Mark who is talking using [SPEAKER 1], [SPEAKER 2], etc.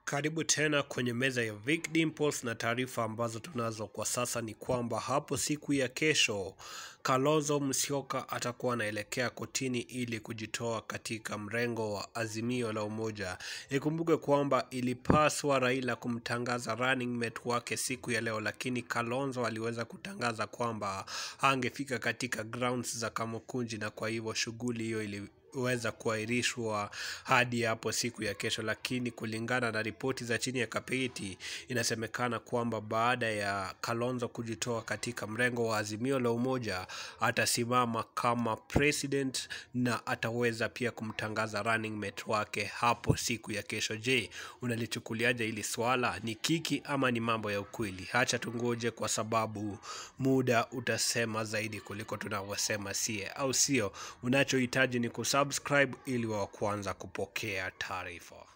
[SPEAKER 1] Karibu tena kwenye meza ya Vic Dimples na taarifa ambazo tunazo kwa sasa ni kwamba hapo siku ya kesho Kalonzo Musyoka atakuwa anaelekea kotini ili kujitoa katika mrengo wa Azimio la Umoja. Ikumbuke kwamba ilipaswa Raila kumtangaza running mate wake siku ya leo, lakini Kalonzo aliweza kutangaza kwamba angefika katika grounds za Kamukunji, na kwa hivyo shughuli hiyo ili weza kuahirishwa hadi hapo siku ya kesho, lakini kulingana na ripoti za chini ya kapeti inasemekana kwamba baada ya Kalonzo kujitoa katika mrengo wa Azimio la Umoja atasimama kama president na ataweza pia kumtangaza running mate wake hapo siku ya kesho. Je, unalichukuliaje hili swala? Ni kiki ama ni mambo ya ukweli? Hacha tungoje, kwa sababu muda utasema zaidi kuliko tunavyosema sie, au sio? Unachohitaji ni kusubscribe ili wa kwanza kupokea taarifa.